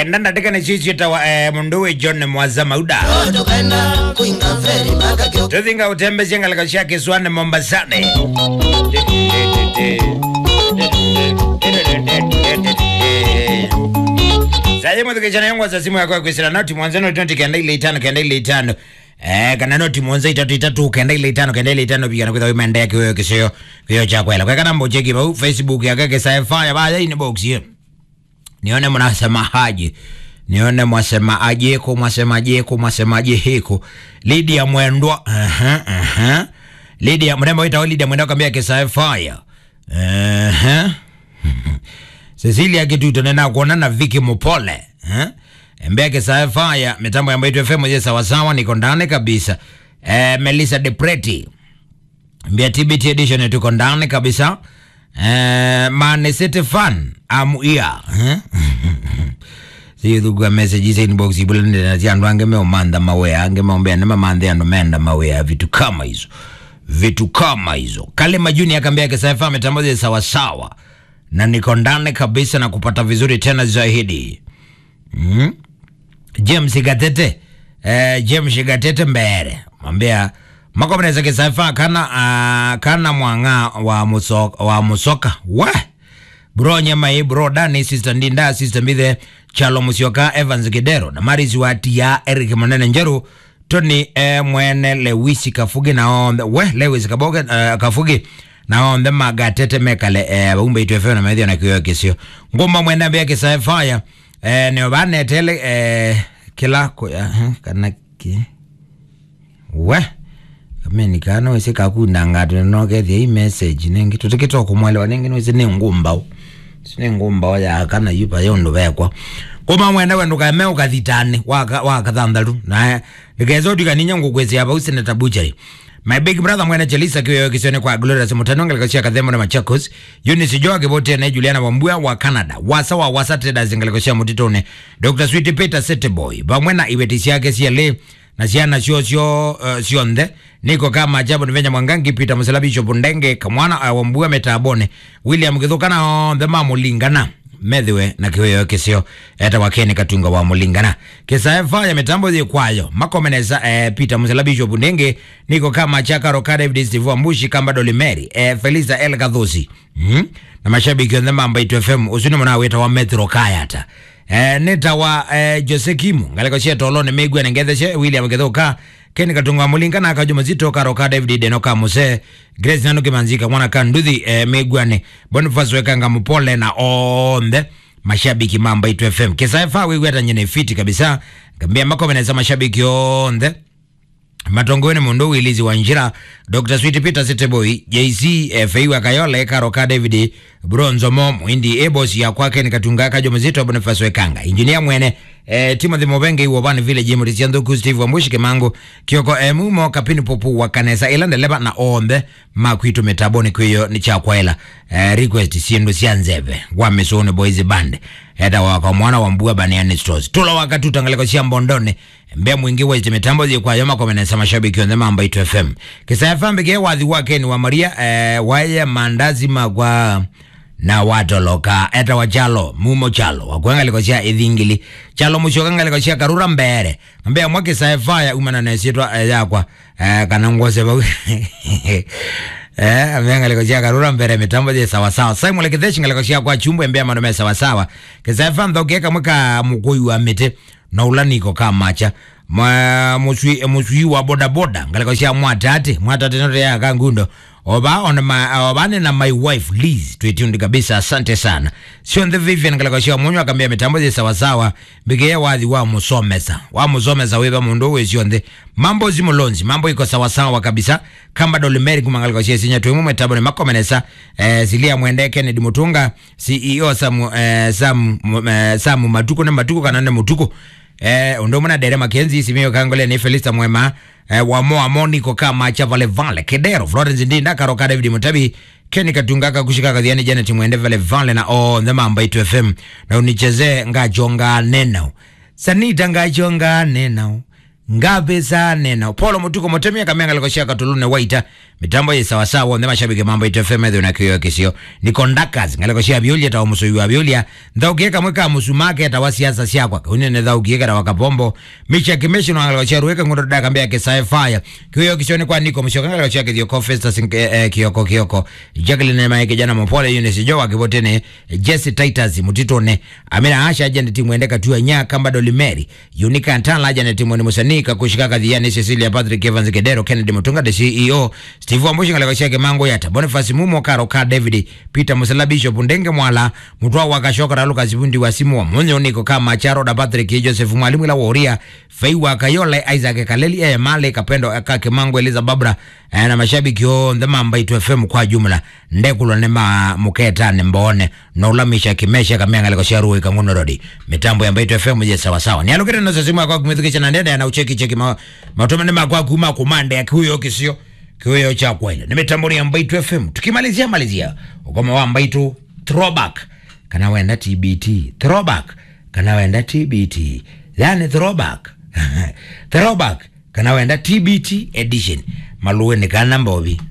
ndandateka niciicietawa eh, mundu wi john mwaza mauda tokana kuinga feri mpaka kyo tuthinga utembecia ngaleko cia kiswane mombasani saye muthikicana yongwaza simu yako yakwisira noti mwanza noti noti kenda ile itano kenda ile itano Eh, kana noti mwanza itatu itatu kenda ile itano kenda ile itano pigana kwitha wimendea kiweyo kisio kiyo cha kwela kwekana mbocheki bau facebook yake kisafaya baya ini box hiyo nione mnasema haji nione mwasema ajeko mwasema ajeko mwasema aje hiko Lydia Mwendwa aha aha Lydia mrembo ita Lydia Mwendwa kambia kisa fire aha Cecilia Kituto nena kuona na Vicky Mupole eh Mbea kisa fire mitambo ya Mbaitu FM je sawa sawa niko ndani kabisa eh Melissa Depreti Mbia TBT edition tuko ndani kabisa eh Man City fan am here eh sithugua message za inbox ibulende na tia andu ange meomanda mawea ange maombea nema mande andu menda mawea vitu kama hizo vitu kama hizo kale majuni akambia kisafa ametambaza sawa sawa na niko ndani kabisa na kupata vizuri tena zaidi mm? James Gatete eh, James Gatete mbere mwambia makomeneza kisafa kana uh, kana mwanga wa musoka, wa musoka we bro nyamai bro dani sister ndinda sister mbithe chalo musioka evans gidero na maris watia eric manene njeru tony e mwene lewisi kafugi na ombe we lewis kaboge uh, kafugi na ombe magatete mekale e baumbe itu efeo na medhio na kiyo kisio ngumba mwenda mbia kisa fire e ne bane tele e kila ko ya kana ki we kameni kana wese kakunda ngatu no kethia i message nengi tutikito kumwelewa nengi wese ne ngumba sine ngumba ya kana yupa yondo bekwa kuma mwenda wendu kame ukathitane waka wakathandharu na ngezo dikaninya ngukwezi aba usine tabuchari my big brother mwene chelisa kiyo kisione kwa glorious mutano ngalikosia kathemo na machakos Eunice Joa kibote na Juliana Wambua wa Canada wasa wa wasa traders ngalikosia mutitone Dr. Sweet Peter Seteboy bamwe na iwetisi yake siale na ciana cio cio uh, cionthe niko kama ajabu nivenya mwangangi Peter Muselabicho Bundenge kamwana uh, Wambua metabone William Githukana onthe mamulingana methiwe na kiweyo kisio eta wakeni katunga wa mulingana kisa efa ya mitambo zi kwayo makomeneza eh, Peter Muselabisho Bundenge niko kama Chakaro ka David Steve Ambushi kamba Dolimeri eh, Felisa El Gadhosi mm? na mashabiki wa mambo itu FM usuni mwana weta wa Metro Kayata eh, neta wa eh, Jose Kimu ngaleko cia tolone megwe nengethece William Githuka keni katunga mulinga na kajuma zito karo ka David Denoka Muse Grace Nano Kimanzika mwana ka nduthi eh, megwane Boniface Wekanga Mupole na onde mashabiki mamba itu FM kisa efa wewe hata nyene fiti kabisa ngambia makomeneza mashabiki onde matongoni mundu wilizi wa njira dr sweet peter seteboy jc eh, feiwa kayole karoka david bronzomo mwindi ebos ya kwake nikatunga kajo mzito boniface wekanga injinia mwene eh, timothy mobenge iwo bani village murisia nthuku steve wambushi kimangu kioko eh, mumo kapini popu wa kanesa ila ndeleba na ombe makwitu metaboni kwiyo ni chakwaela eh, request siendu cia nzeve wa misuni boys band eta waka mwana wa mbua baniani stores tula wakati utangaleko cia mbondone mbea mwingi wa mitambo zi kwa yoma komenesa mashabiki onde mamba itu fm kisa fm bige wathi wake ni wa maria eh, waye mandazi magwa na watoloka eta wa chalo mumo chalo wakwengaliko cia ithingili chalo mucokangaliko cia karura mbere mbea mwake saefaya umana nesitwa eh, yakwa eh, kana ngose bau Eh, amengaliko cia karura mbere mitambo zi sawa sawa sai mule kitheshi ngaliko cia kwa chumbo mbea manome sawa sawa kisefa nthoke kamwe ka mukuyu wa mite na ulaniko ka macha mwa musui musui wa boda boda ngaliko cia mwatate mwatate note ya kangundo oba on my oba ni na my wife Liz twetundi kabisa asante sana sio the Vivian ngaliko cia munyo akambia mitambo zi sawa sawa bigeye wathi wa musomesa wa musomesa weba mundu we sio the mambo zimulonzi mambo iko sawa sawa kabisa kamba dolimeri kumangaliko cia sinya twemu metabo ni makomenesa eh, silia mwende Kennedy Mutunga CEO Samu eh, Samu eh, Samu Matuko ne Matuko kana ne Mutuko eh, undo muna dere makenzi simio kangole ni Felista Mwema eh, wamo amoniko kama cha vale vale kedero Florence Ndinda karoka David Mutabi Kenny Katungaka kushika kadhiani Janet Mwende vale vale na oh the mamba itu FM na unicheze ngajonga neno sanita ngajonga neno ngabe za neno polo mutuko motemia kamenga likoshia katulune waita mitambo ye sawa sawa ndema shabike mambo itfm edho na kiyo kisio ni kondakas ngalikoshia biolia ta umuso yu biolia ndau kieka mweka musumake ta wasiasa siakwa unene ndau kieka ta wakapombo micha kimeshi no ngalikoshia ruweka ngondo dada kambia ke sci-fi kiyo kisio ni kwa niko mshoka ngalikoshia kiyo kofesta sinke kiyoko kiyoko Jacqueline Maike jana mopole Eunice Jowa kibotene Jesse Titus mutitone Amina Asha ajende timu endeka tu nya kamba Dolimeri Unika Antala ajende timu ni Musanika kushika kadhiani Cecilia Patrick Evans Kedero Kennedy Mutunga the CEO Steve Wambushi ngaleko shake mango yata Boniface Mumo Karo Ka David Peter Musala Bishop Ndenge Mwala Mutwa wakashoka na Lucas Bundi wa simu wa Munyo niko kama Charo da Patrick Joseph Mwalimu la Woria Feiwa Kayole Isaac Kaleli eh Male Kapendo Akake Mango Eliza Babra eh, na mashabiki o ndemamba itu FM kwa jumla ndekulo nema muketa mbone noulamisha kimesha kamenga liko sharu ikanguno rodi mitambo ya mbaitu FM je sawa sawa ni alokete na simu kwa kumithikisha na ndende na ucheki cheki ma, matome nema kwa kuma kumande ya kihuyo kisio kihuyo cha kweli ni mitambo ya mbaitu FM tukimalizia malizia ukoma wa mbaitu throwback kana wenda TBT throwback kana wenda TBT yani throwback throwback kana wenda TBT edition maluwe ni kana mbovi